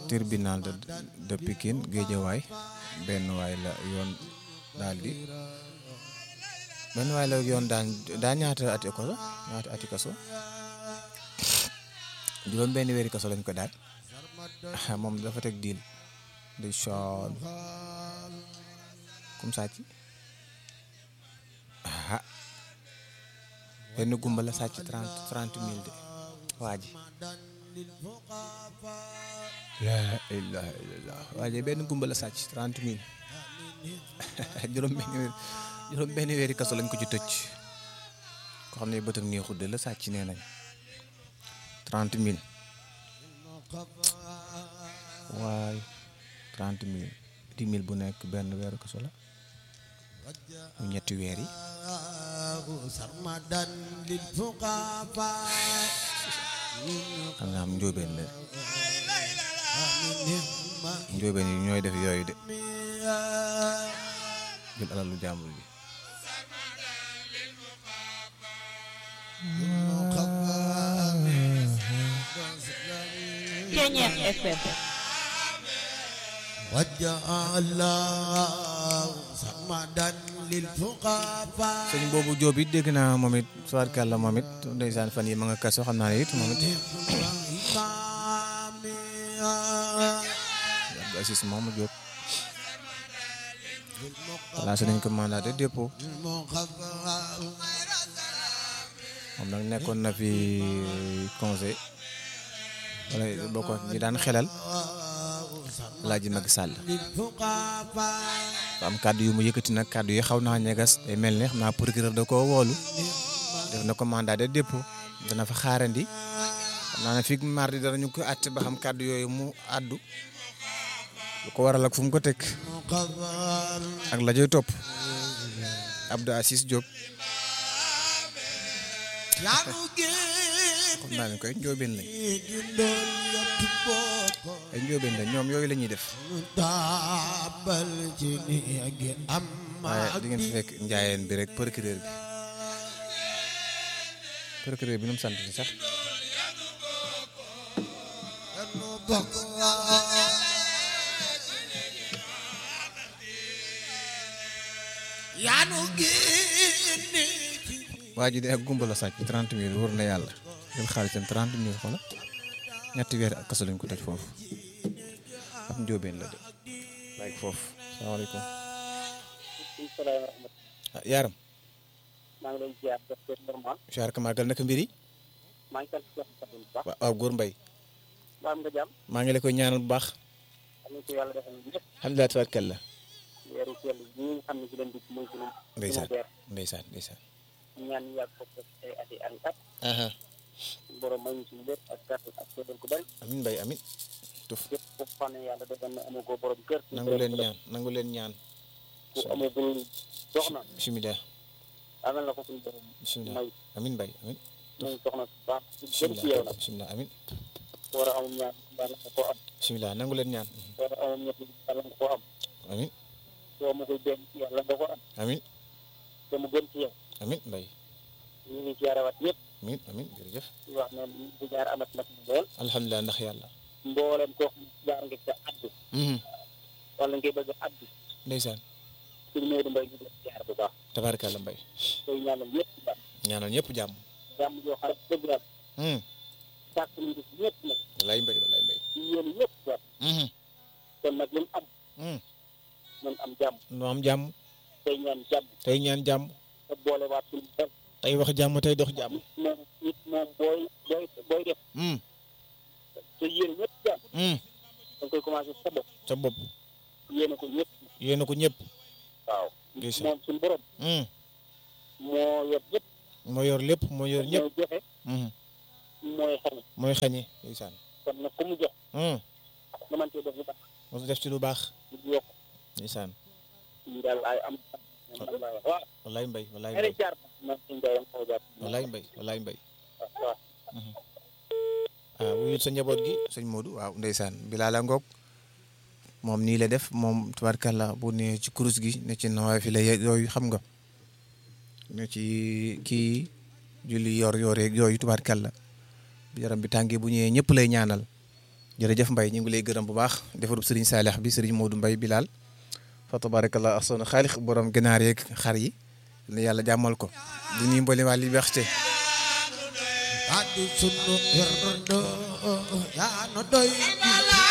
tribunal de de Pikine Géejawaay benn waay la yoon daal di benn waay la yoon daan daa ñaata ati kaso ñaata ati kaso juróom benn weeri kaso lañ ko daal moom dafa teg diil di soon comme sàcc ah benn gumba la sàcc trente trente mille de waa ji laa ilaha illallah waa ji benn gumba la sàcc trente mille juróom benn weer juróom benn weeri kaso lañ ko ci tëj ko xam ne bëtam nii xudde la sàcc nee nañ trente mille waay trente mille dix mille bu nekk benn weeru kaso la mu ñetti weer yi xam nga am njóobeen la njóobeen yi ñooy def yooyu de jël alalu jàmbur bi Ceñeex FM sëñ boobu Jóob it dégg naa moom it tubaarkàlla moom it ndeysaan fan yi ma nga kaso xam naa ne it moom it Abdou Aziz moomu Jóob lancé nañ ko mandat de dépôt moom nag nekkoon na fi conseil wala bokk ñi daan xelal Alaaji Macky Sall am kàddu yu mu yëkkati nag kàddu yi xaw naa ñegas day mel ne xam naa procureur da koo woolu def na ko mandat de dépôt dana fa xaarandi xam naa ne fii mardi danañu ko àtte ba xam kàddu yooyu mu àddu lu ko waral ak fu mu ko teg ak la joy topp Abdou Aziz Diop xam naa ne koy njóobeen lañ ay njóobeen lañ ñoom yooyu la ñuy def waaye di ngeen fi fekk njaayeen bi rek procureur bi procureur bi nu mu sant si sax waa ji de ak gumba la sàcc trente mille wër na yàlla jël xaalisam trente mille xola ñetti weer ak kaso lañ ko toj foofu ab njóobeen la de bàyyi foofu salaamaaleykum ah yaaram maa ngi leen ziar def ko normal siyaar ka màggal naka mbir yi maa ngi sant Cheikh Fatou bu baax waaw góor mbay ba am nga jàmm maa ngi la koy ñaanal bu baax am nañ ko yàlla defal ñëpp alhamdulilah tabarkalla weeru sell yi nga xam ne ci leen dugg muy sunu ndeysaan sunu weer ndeysaan ndeysaan ñaan ñu yàgg ko def ay at yi an at aha borom may ñu suñu lépp ak kàttan ak séddal ko bari amin mbay amin tuf yëpp ko xam ne yàlla defal na amagoo borom kër nangu leen ñaan nangu leen ñaan ku amagul soxna bisimilah amal na ko suñu borom bisimilah may amin mbay amin may soxna su baax su gën ci yow nag bisimilah amin war a amum ñaan yàlla nga ko am bisimilah nangu leen ñaan war a amum ñett yàlla nga ko am amin soo amagul benn yàlla nga ko am amin te mu gën ci yow amin mbay ñu ngi ziarawat yëpp amin amin jërëjëf di wax ne bu jaar amat na fi lool alhamdulilah ndax yàlla mboolem koo xam ne jaar nga ca addu mhm wala ngay bëgg a addu ndeysaan suñu Maodo Mbaye ñu ngi leen jaar bu baax tabaarkalla mbay tey ñaanal ñëpp jàmm ñaanal ñëpp jàmm jàmm yoo xam ne dëgg yàlla mhm sàkk nañ ko si ñëpp nag walaay mbay walaay mbay ci yéen ñëpp jàmm mhm kon nag lu mu am mhm nañ am jàmm nu am jàmm tey ñaan jàmm tey ñaan jàmm te boole waat suñu xel tey wax jàmm tey dox jàmm nit moom nit moom booy booy booy def mhm te yéen ñëpp jàmm mhm da nga koy commencé sa bopp sa bopp yéene ko ñëpp yéena ko ñëpp waaw Ndeysaan. moom suñu borom mhm moo yor ñëpp moo yor lépp moo yor ñëpp mooy joxe mhm mooy xañ mooy xañe ndeysaan kon nag ku mu jox mhm nga mën cee def lu baax moo def ci lu baax ñu yokk ndeysaan ñu daal ay am man laa wax waaw walaay mbay walaay ay mbay jaar man suñu jaayam xaw jaar walaay mbay walaay mbay waaw ah wuyul sa njaboot gi sëñ Modou waaw ndeysaan Bilal a ngoog moom nii la def moom tubaarkàlla bu ne ci kurus gi ne ci nawaay fi la ye- yooyu xam nga ne ci kii julli yor yor yeeg yooyu tubaarkàlla bi yaram bi tàngee bu ñëwee ñëpp lay ñaanal jërëjëf Mbaye ñu ngi lay gërëm bu baax defarub Serigne Salih bi Serigne Modou Mbaye Bilal fa tabarakallah ahsana xaalix borom ginaar yeeg xar yi ne yàlla jàmmal ko di nuyu mboolem waa Liberté addu sunu irndo yaa no doy